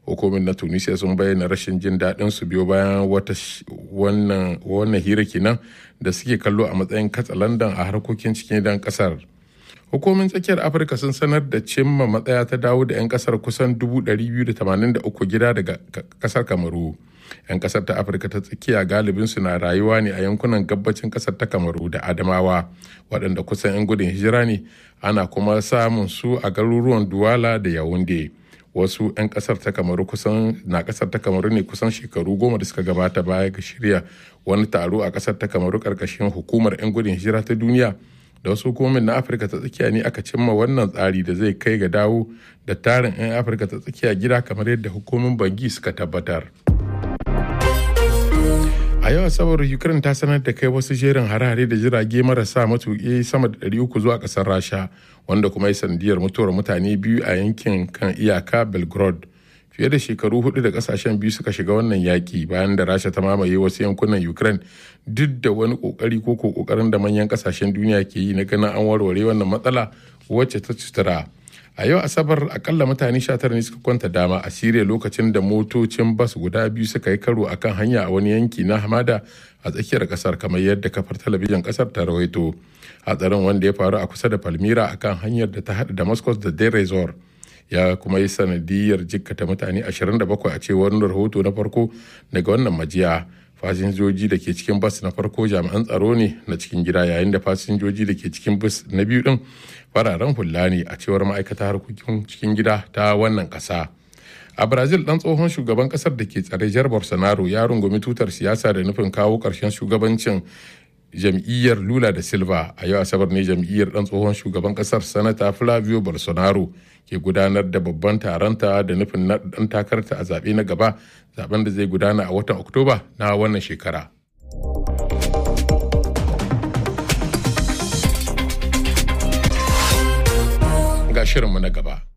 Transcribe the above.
hukumin na tunisia sun bayyana rashin jin daɗin su biyo bayan wata wannan wannan hira kenan da suke kallo a matsayin katsalandan a harkokin cikin gidan kasar hukumin tsakiyar afirka sun sanar da cimma matsaya ta dawo da 'yan kasar kusan 283 gida daga kasar kamaru 'yan kasar ta afirka ta tsakiya galibin su na rayuwa ne a yankunan gabacin kasar ta kamaru da adamawa waɗanda kusan 'yan gudun hijira ne ana kuma samun su a garuruwan duwala da yawunde wasu 'yan kasar ta kamaru kusan na kasar ta kamaru ne kusan shekaru goma da suka gabata baya ga shirya wani taro a kasar ta kamaru karkashin hukumar 'yan gudun hijira ta duniya da wasu hukumomin na afirka ta tsakiya ne aka cimma wannan tsari da zai kai ga dawo da tarin 'yan afirka ta tsakiya gida kamar yadda hukumomin bangi suka tabbatar a yau asabar ukraine ta sanar da kai wasu jerin hare-hare da jirage marasa matuƙi sama da 300 zuwa ƙasar rasha wanda kuma ya sandiyar mutuwar mutane biyu a yankin kan iyaka belgrade fiye da shekaru hudu da kasashen biyu suka shiga wannan yaki bayan da rasha ta mamaye wasu yankunan ukraine duk da wani kokari ko kokarin da manyan kasashen duniya ke yi na ganin an warware wannan matsala wacce ta cutura a yau asabar akalla mutane 19 ne suka kwanta dama a siriya lokacin da motocin bas guda biyu suka yi karo akan hanya a wani yanki na hamada a tsakiyar kasar kamar yadda kafar talabijin kasar ta rawaito hatsarin wanda ya faru a kusa da palmira akan hanyar da ta haɗa damascus da deir resort ya kuma yi sanadiyar jikkata mutane 27 a cewar rahoto na farko daga wannan majiya fasinjoji da ke cikin bas na farko jami'an tsaro ne na cikin gida yayin da fasinjoji da ke cikin bas na biyu din fararen hula ne a cewar ma'aikata harkokin cikin gida ta wannan kasa a brazil dan tsohon shugaban kasar da ke tsare jar bolsonaro ya rungumi tutar siyasa da nufin kawo karshen shugabancin jam'iyyar lula da silva a yau asabar ne jam'iyyar dan tsohon shugaban kasar sanata flavio bolsonaro ke gudanar da babban taronta da nufin na dan takarta a zaɓe na gaba zaben da zai gudana a watan oktoba na wannan shekara ga shirinmu na gaba